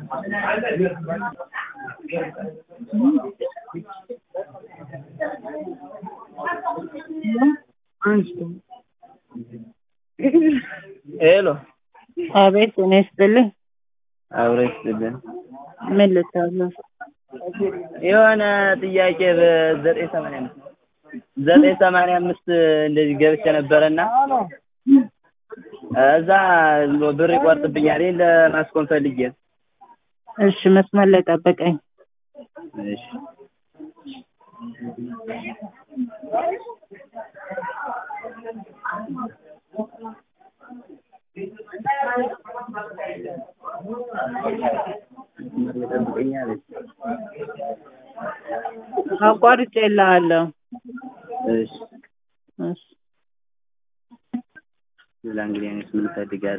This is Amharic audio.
ሄሎ አቤት ጤና ይስጥልኝ። አብሮ ይስጥልን። ምን ልታዘዝ? የሆነ ጥያቄ በዘጠኝ ሰማንያ አምስት ዘጠኝ ሰማንያ አምስት እንደዚህ ገብቼ ነበረና እዛ ብር ይቆርጥብኛል። ይሄን ለማስቆም ፈልጌ ነው። እሺ መስመር ላይ ጠብቀኝ። እሺ ጠብቀኛለች። አቋርጬልሃለሁ። እሺ እሺ ሌላ እንግዲህ እኔስ ምን እፈልጋለሁ?